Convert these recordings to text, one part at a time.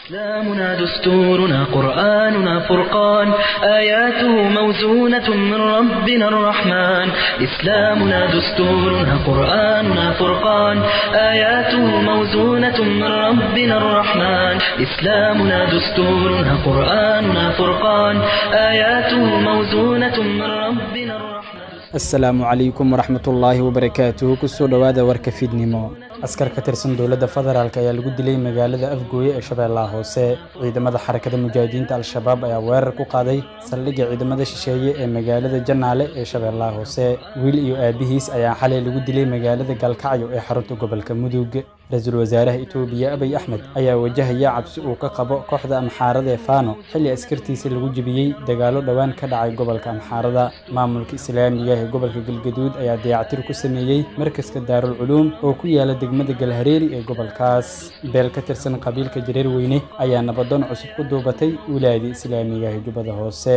إسلامنا دستورنا قرآننا فرقان آياته موزونة من ربنا الرحمن إسلامنا دستورنا قرآننا فرقان آياته موزونة من ربنا الرحمن إسلامنا دستورنا قرآننا فرقان آياته موزونة من ربنا الرحمن asalaamu calaykum waraxmatullaahi wabarakaatuhu kusoo dhowaada warka fiidnimo askar ka tirsan dowladda federaalk ayaa lagu dilay magaalada afgooye ee shabeellaha hoose ciidamada xarakada mujaahidiinta al-shabaab ayaa weerar ku qaaday saldhigga ciidamada shisheeye ee magaalada janaale ee shabeellaha hoose wiil iyo aabihiis ayaa xalay lagu dilay magaalada galkacyo ee xarunta gobolka mudug ra-iisul wasaaraha itoobiya abiy axmed ayaa wajahaya cabsi uu ka qabo kooxda amxaarada ee faano xilli askartiisa lagu jebiyey dagaallo dhowaan ka dhacay gobolka amxaarada maamulka islaamiga ee gobolka galgaduud ayaa dayactir ku sameeyey markaska daarul culuum oo ku yaala degmada galhareeri ee gobolkaas beel ka tirsan qabiilka jareer weyne ayaa nabadoon cusub ku duubatay wilaayada islaamiga ee jubbada hoose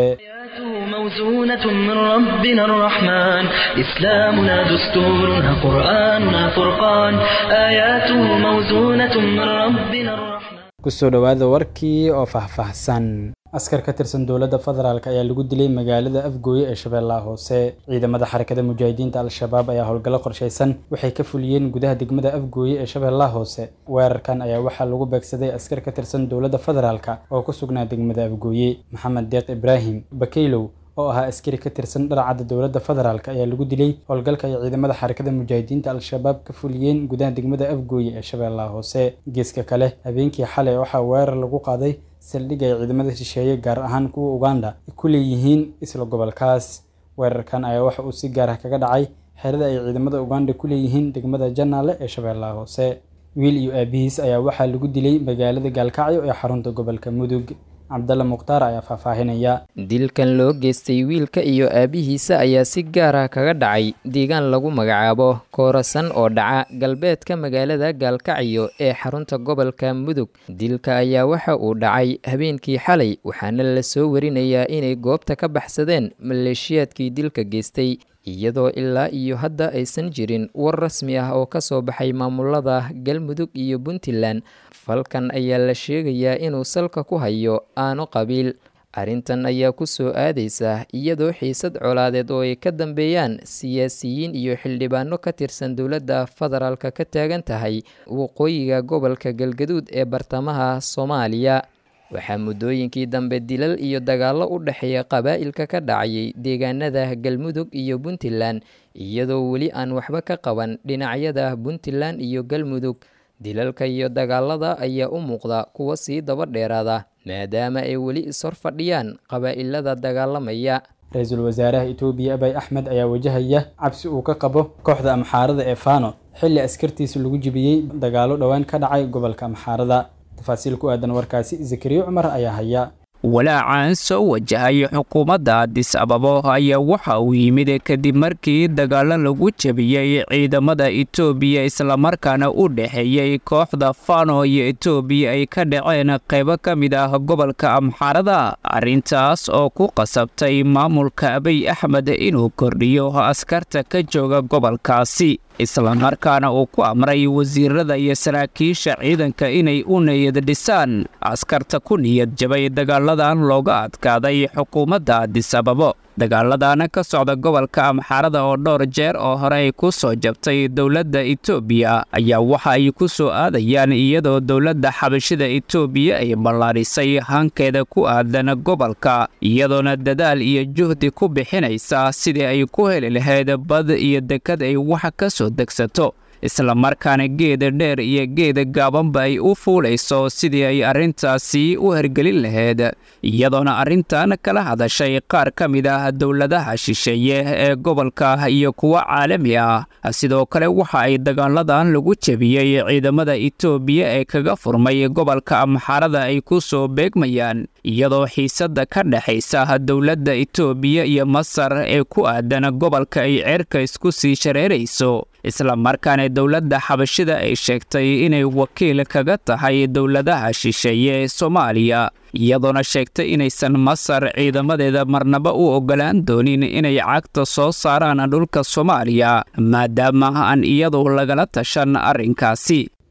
موزونة من ربنا الرحمن إسلامنا دستورنا قرآننا فرقان آياته موزونة من ربنا الرحمن kusoo dhowaada warkii oo faahfaahsan askar ka tirsan dowladda federaalk ayaa lagu dilay magaalada afgooye ee shabeellaha hoose ciidamada xarakada mujaahidiinta al-shabaab ayaa howlgallo qorshaysan waxay ka fuliyeen gudaha degmada afgooye ee shabeellaha hoose weerarkan ayaa waxaa lagu beegsaday askar ka tirsan dowladda federaalk oo ku sugnaa degmada afgooye maxamed deeq ibraahim bakaylow oo ahaa askari ka tirsan dharcadda dowladda federaalk ayaa lagu dilay howlgalka ay ciidamada xarakada mujaahidiinta al-shabaab ka fuliyeen gudaha degmada afgooye ee shabeellaha hoose geeska kale habeenkii xalay waxaa weerar lagu qaaday saldhig ay ciidamada shisheeye gaar ahaan kuwa uganda ku leeyihiin isla gobolkaas weerarkan ayaa waxa uu si gaar ah kaga dhacay xerada ay ciidamada uganda ku leeyihiin degmada janaale ee shabeellaha hoose wiil iyo aabihiis ayaa waxaa lagu dilay magaalada gaalkacyo ee xarunta gobolka mudug cabdalla mukhtaar ayaa faahfaahinaya dilkan loo geystay wiilka iyo aabihiisa ayaa si gaar ah kaga dhacay deegaan lagu magacaabo koorasan oo dhaca galbeedka magaalada gaalkacyo ee xarunta gobolka mudug dilka ayaa waxa uu dhacay habeenkii xalay waxaana la soo warinayaa inay goobta ka baxsadeen maleeshiyaadkii dilka geystay iyadoo ilaa iyo hadda aysan jirin war rasmi ah oo ka soo baxay maamulada galmudug iyo puntland falkan ayaa la sheegayaa inuu salka ku hayo aano qabiil arrintan ayaa ku soo aadaysa iyadoo xiisad colaadeed oo ay ka dambeeyaan siyaasiyiin iyo xildhibaano ka tirsan dowladda federaalka ka taagan tahay waqooyiga gobolka galgaduud ee bartamaha soomaaliya waxaa muddooyinkii dambe dilal iyo dagaallo u dhexeeya qabaa'ilka ka dhacayay deegaanada galmudug iyo puntland iyadoo weli aan waxba ka qaban dhinacyada puntland iyo galmudug dilalka iyo dagaalada ayaa u muuqda kuwa sii daba dheeraada maadaama ay weli ishor fadhiyaan qabaa'ilada dagaalamaya ra-iisul wasaaraha itoobiya abiy axmed ayaa wajahaya cabsi uu ka qabo kooxda amxaarada ee faano xilli askartiisa lagu jibiyey dagaallo dhowaan ka dhacay gobolka amxaarada tafaasiil ku aadan warkaasi zakariya cumar ayaa haya walaacan soo wajahay xukuumadda adis ababo ayaa waxa uu yimid kadib markii dagaallo lagu jebiyey ciidamada etoobiya islamarkaana u dhexeeyey kooxda fano iyo etoobiya ay ka dhaceen qaybo ka mid ah gobolka amxaarada arrintaas oo ku qasabtay maamulka abiy axmed inuu kordhiyo askarta ka jooga gobolkaasi islamarkaana uu ku amray wasiirada iyo saraakiisha ciidanka inay u niyad dhisaan askarta ku niyad jabay dagaaladan looga adkaaday xukuumadda adis ababo dagaaladana ka socda gobolka amxaarada oo dhowr jeer oo hore ay ku soo jabtay dowladda etoobiya ayaa waxa ay ku soo aadayaan iyadoo dowladda xabashida etoobiya ay ballaarisay hankeeda ku aadan gobolka iyadoona dadaal iyo juhdi ku bixinaysa sidii ay ku heli lahayd bad iyo dekad ay wax ka soo degsato islamarkaana geeda dheer iyo geeda gaabanba ay u fuulayso sidii ay arrintaasi u hergelin lahayd iyadoona arrintan kala hadashay qaar ka mid ah dowladaha shisheeye ee gobolka iyo kuwo caalami ah sidoo kale waxa ay dagaaladan lagu jebiyey ciidamada etoobiya ee kaga furmay gobolka amxaarada ay ku soo beegmayaan iyadoo xiisadda ka dhexaysa dowladda etoobiya iyo masar ee ku aadan gobolka ay ceerka isku sii shareerayso islamarkaana dowladda xabashida ay sheegtay inay wakiil kaga tahay dowladaha shisheeye ee soomaaliya iyadoona sheegtay inaysan masar ciidamadeeda marnaba u oggolaan doonin inay cagta soo saaraan dhulka soomaaliya maadaama aan iyadu lagala tashan arrinkaasi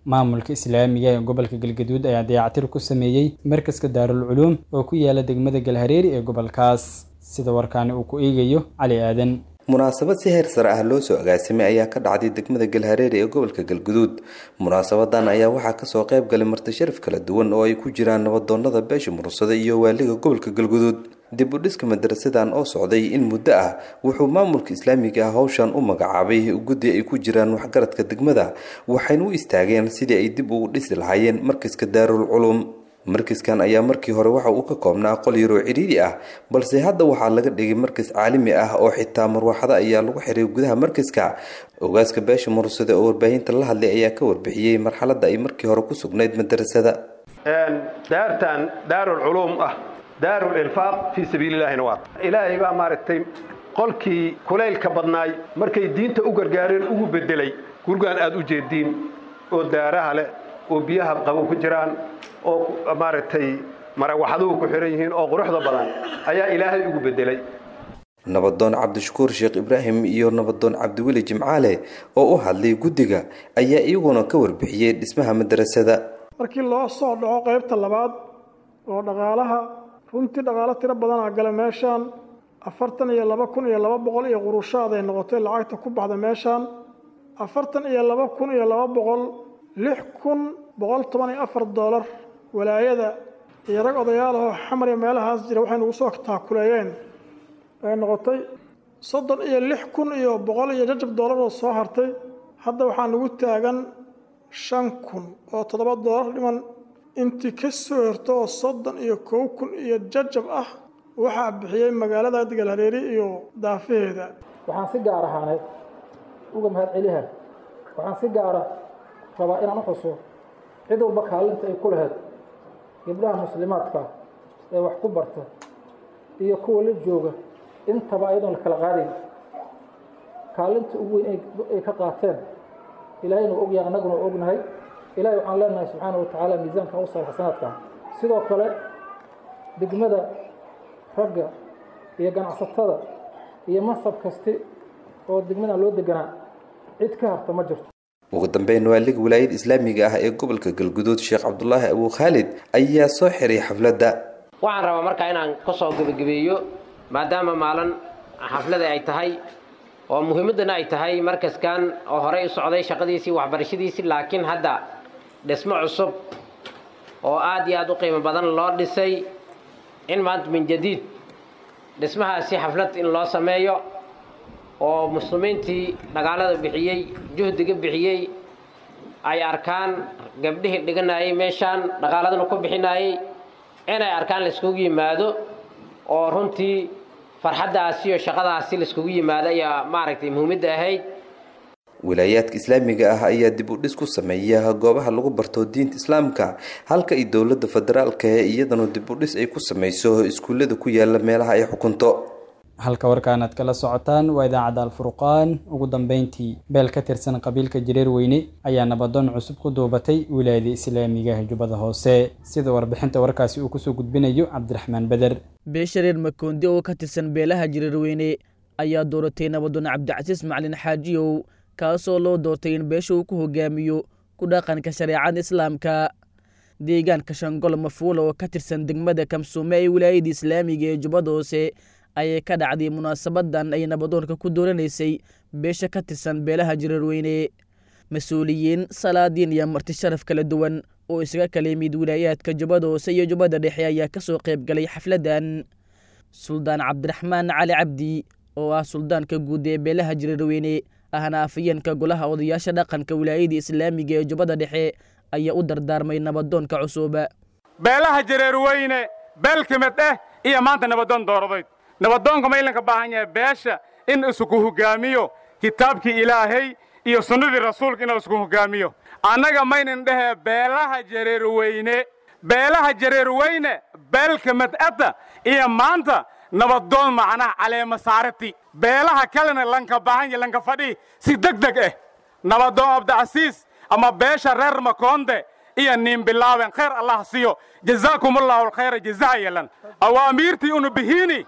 maamulka islaamiga ee gobolka galgaduud ayaa dayactir ku sameeyey markaska daarul culuum oo ku yaala degmada galhareeri ee gobolkaas sida warkaani uu ku eegayo cali aadan munaasabad si heer sare ah loo soo agaasimay ayaa ka dhacday degmada galhareeri ee gobolka galguduud munaasabadan ayaa waxaa kasoo qayb galay martisharaf kala duwan oo ay ku jiraan nabadoonada beesha murursada iyo waaliga gobolka galguduud dib u dhiska madarasadan oo socday in muddo ah wuxuu maamulka islaamiga ah howshan u magacaabay guddi ay ku jiraan waxgaradka degmada waxayna u istaageen sidii ay dib ugu dhisi lahaayeen markaska daarul culuum markaskan ayaa markii hore waxa uu ka koobnaa qol yaroo cidhiiri ah balse hadda waxaa laga dhigay markas caalami ah oo xitaa marwaxado ayaa lagu xiray gudaha markaska ogaaska beesha murursada oo warbaahinta la hadlay ayaa ka warbixiyey marxaladda ay markii hore ku sugnayd madarasada daartan daarul culuum ah daarul ilfaaq fii sabiililaahina waa ilaahay baa maaragtay qolkii kulaylka badnaay markay diinta u gargaareen ugu bedelay gurgaan aad u jeediin oo daaraha leh oo biyaha qabow ku jiraan oo maaragtay marawaxaduhu ku xihan yihiin oo quruxda badan ayaa ilaahay ugu bedelay nabadoon cabdishakuur sheekh ibraahim iyo nabadoon cabdiweli jimcaale oo u hadlay guddiga ayaa iyaguna ka warbixiyey dhismaha madarasada markii loo soo dhaco qaybta labaad oo dhaqaalaha runtii dhaqaalo tiro badanaa gala meeshaan afartan iyo laba kun iyo laba boqol iyo qurushaad ay noqotay lacagta ku baxda meeshaan afartan iyo laba kun iyo laba boqol lix kun boqol toban iyo afar doolar walaayada iyo rag odayaalahoo xamar iyo meelahaas jira waxay nagu soo taakuleeyeen ay noqotay soddon iyo lix kun iyo boqol iyo jajab doolar oo soo hartay hadda waxaa nagu taagan shan kun oo toddoba doolar dhiman intii ka soo horto oo soddon iyo kow kun iyo jajab ah waxaa bixiyey magaalada galhareeri iyo daafaheeda waxaan si gaar ahaaneed uga mahad celiha waxaan si gaara rabaa inaan u xuso cid walba kaalinta ay ku lahayd gabdhaha muslimaadka ee wax ku barta iyo kuwa la jooga intaba ayadoon la kala qaadayn kaalinta ugu weyn ay ka qaateen ilaahayna waa ogyahay annaguna waa ognahay ilahay waxaan leenahay subxaana wa tacaala miisaanka u saar xasanaadka sidoo kale degmada ragga iyo ganacsatada iyo masab kasti oo degmadan loo deganaa cid ka harta ma jirto ugu dambeyn waaliga wilaayada islaamiga ah ee gobolka galguduud sheekh cabdulaahi abuu khaalid ayaa soo xiray xafladda waxaan rabaa markaa inaan ka soo gebagabeeyo maadaama maalin xaflada ay tahay oo muhiimaddana ay tahay markaskan oo horey u socday shaqadiisii waxbarashadiisii laakiin hadda dhismo cusub oo aad iyo aad u qiimo badan loo dhisay in maanta min jadiid dhismahaasi xaflad in loo sameeyo oo muslimiintii dhagaalada bixiyey juhdiga bixiyey ay arkaan gabdhihii dhiganayay meeshaan dhaqaaladana ku bixinayay inay arkaan laiskugu yimaado oo runtii farxaddaasi iyo shaqadaasi laiskugu yimaado ayaa maaragtay muhiimadda ahayd wilaayaadka islaamiga ah ayaa dib u dhis ku sameeya goobaha lagu barto diinta islaamka halka ay dowladda federaalka ee iyadana dib u dhis ay ku sameyso iskuullada ku yaala meelaha ay xukunto halka warkaan aad kala socotaan waa idaacadda alfurqaan ugu dambeyntii beel ka tirsan qabiilka jareer weyne ayaa nabadoon cusub ku duubatay wilaayada islaamiga jubbada hoose sida warbixinta warkaasi uu kusoo gudbinayo cabdiraxmaan beder beeshareer makoonde oo ka tirsan beelaha jareer weyne ayaa dooratay nabadoon cabdicasiis macalin xaajiyow kaasoo loo doortay in beesha uu ku hogaamiyo ku dhaqanka shareecada islaamka deegaanka shangol mafuula oo ka tirsan degmada kamsuume ee wilaayada islaamiga ee jubbada hoose ayay ka dhacday munaasabadan ay nabadoonka ku dooranaysay beesha ka tirsan beelaha jareerweyne mas-uuliyiin salaadiin iyo marti sharaf kala duwan oo isaga kala yimid wilaayaadka jubbada hoose iyo jubbada dhexe ayaa kasoo qayb galay xafladan suldaan cabdiraxmaan cali cabdi oo ah suldaanka guud ee beelaha jareerweyne ahna afayeenka golaha odayaasha dhaqanka wilaayada islaamiga ee jubbada dhexe ayaa u dardaarmay nabadoonka cusub beelaha jareerweyne beel kamid eh iyo maanta nabadoon dooradeyd nabadoonka ma ilanka baahan yahay beesha in isku hogaamiyo kitaabkii ilaahay iyo sunnadii rasuulka in isku hogaamiyo annaga maynan dhehee beelaha jareerweyne beelaha jareerweyne beelka mad'adda iyo maanta nabadoon macnaha caleema saarati beelaha kalena lanka baahan yahay lanka fadhii si deg deg ah nabadoon abdicasiis ama beesha reer makoonde iyo niin bilaaben khayr allah siiyo jazaakumullahu alkhayra jazaa yelan awaamiirtii unu bihiini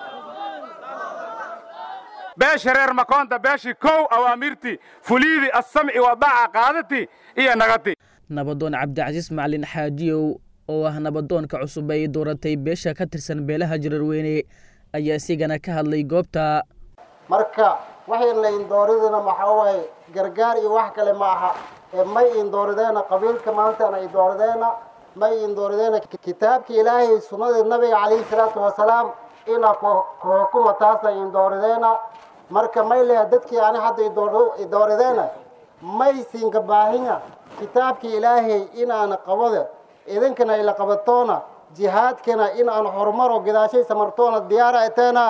beesha reer makoonta beeshii kow awaamirtii fuliidii assamci wadaaca qaadati iyo nagati nabadoon cabdicasiis macalin xaajiyow oo ah nabadoonka cusub ay dooratay beesha ka tirsan beelaha jirarweyne ayaa isigana ka hadlay goobta marka waxayna la indooridina maxaa waaye gargaar iyo wax kale ma aha ee may indoorideenna qabiilka maantana indoorideenna may indoorideenna kitaabka ilaahay sunnadii nabiga calayhi salaatu wasalaam ina kuhukuma taasa indoorideenna marka may leha dadkii ani hadda idoorideenna may siinka baahinya kitaabka ilaahay inaana qabode idinkana ila qabatoona jihaadkana in aan horumaro gadaashay samartoona diyaara eteena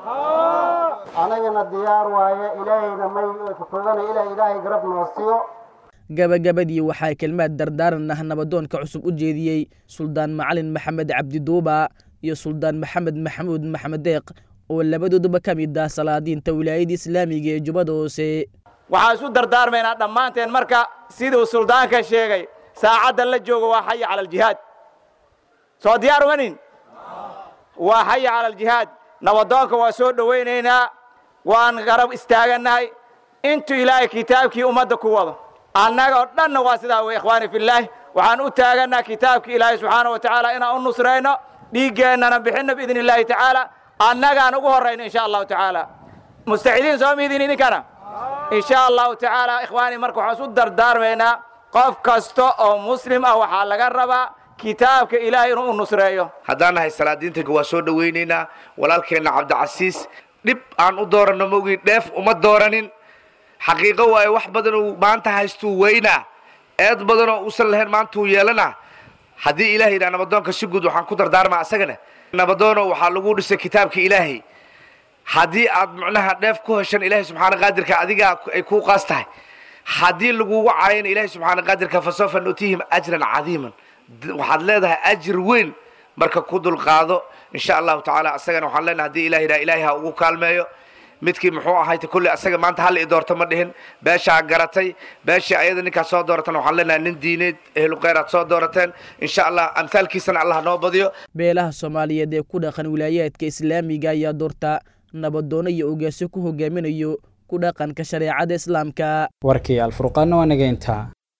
anagana diyaar waaye ilaahayna may kutugana ilaa ilaahay garab noo siiyo gabagabadii waxaa kelmaad dardaaran ah nabadoonka cusub u jeediyey suldaan macalin maxamed cabdiduuba iyo suldaan maxamed maxamuud maxamed deeq oo labadooduba ka mid ah salaadiinta wilaayada islaamiga ee jubbada hoose waxaan isu dardaarmaynaa dhammaanteen marka siduu suldaanka sheegay saacadda la joogo waa xaya cala aljihaad soo diyaar umanin waa xaya cala aljihaad nabadoonka waa soo dhowaynaynaa waan garab istaagannahay intuu ilaahay kitaabkii ummadda ku wado annaga oo dhanna waa sidaa wey ikhwaani fillaahi waxaan u taagannaha kitaabkii ilaahay subxaana wa tacaala inaan u nusrayno dhiiggeennana bixinno biidni illaahi tacaala annagaan ugu horrayno insha allahu tacaala mustacidiin soo miidin idinkana insha allahu tacaala ikhwaani marka waxaan isu dardaarmaynaa qof kasta oo muslim ah waxaa laga rabaa kitaabka ilaahay inuu u nusreeyo haddaan nahay salaadiintanka waa soo dhowaynaynaa walaalkeenna cabdicasiis dhib aan u dooranno maogii dheef uma dooranin xaqiiqo waaye wax badanuu maanta haystuu weynaa eed badanoo uusan lahayn maantuu yeelanaa haddii ilahay yidhaha nabadoonka si guud waxaan ku dardaarmaa asagana nabadoono waxaa lagu dhisay kitaabka ilaahay haddii aad macnaha dheef ku heshan ilaahay subxaana qaadirka adigaa ay kuu qaas tahay haddii lagugu caayana ilaahay subxaana qaadirka fasawfa nutiihim ajran cadiiman waxaad leedahay ajir weyn marka ku dulqaado insha allahu tacaala asagana waxaan leenahay hadii ilah yidhaha ilaahay ha ugu kaalmeeyo midkii muxuu ahayta kulli asaga maanta hal i doorto ma dhihin beeshaa garatay beeshii ayada ninkaas soo dooratana waxaan leenahay nin diineed ehlu kheyr aad soo doorateen insha allah amhaalkiisana allah noo badiyo beelaha soomaaliyeed ee ku dhaqan wilaayaadka islaamiga ayaa doorta nabadoono iyo ogaasyo ku hogaaminayo ku dhaqanka shareecada islaamka warkii alfurqaanna waa nageynta